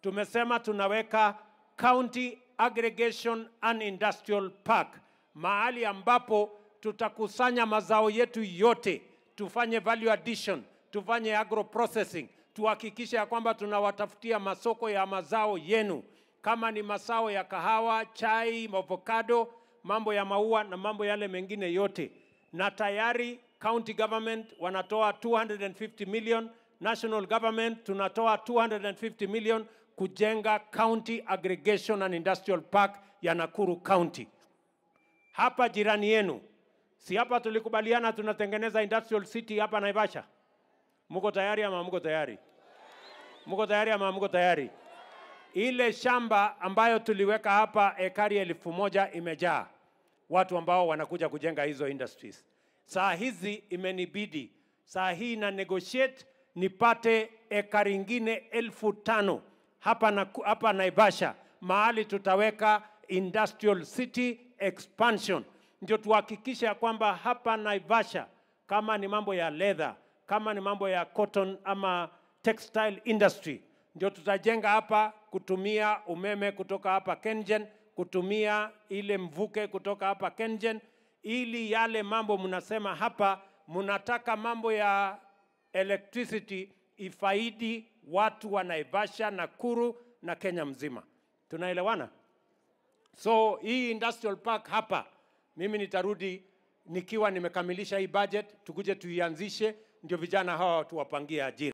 tumesema tunaweka County Aggregation and Industrial Park, mahali ambapo tutakusanya mazao yetu yote, tufanye value addition, tufanye agro processing, tuhakikishe ya kwamba tunawatafutia masoko ya mazao yenu, kama ni mazao ya kahawa, chai, avocado, mambo ya maua na mambo yale mengine yote, na tayari county government wanatoa 250 million, national government tunatoa 250 million kujenga County Aggregation and Industrial Park ya Nakuru County. Hapa jirani yenu, si hapa tulikubaliana tunatengeneza industrial city hapa Naivasha? Mko tayari ama mko tayari? Mko tayari ama mko tayari? Ile shamba ambayo tuliweka hapa ekari elfu moja imejaa watu ambao wanakuja kujenga hizo industries. Saa hizi imenibidi saa hii na negotiate nipate ekari ingine elfu tano hapa, na, hapa Naivasha mahali tutaweka industrial city expansion, ndio tuhakikishe ya kwamba hapa Naivasha kama ni mambo ya leather, kama ni mambo ya cotton ama textile industry, ndio tutajenga hapa kutumia umeme kutoka hapa Kengen, kutumia ile mvuke kutoka hapa Kengen, ili yale mambo mnasema hapa, mnataka mambo ya electricity ifaidi watu wa Naivasha, Nakuru na Kenya mzima. Tunaelewana? So hii industrial park hapa, mimi nitarudi nikiwa nimekamilisha hii budget, tukuje tuianzishe, ndio vijana hawa tuwapangie ajira.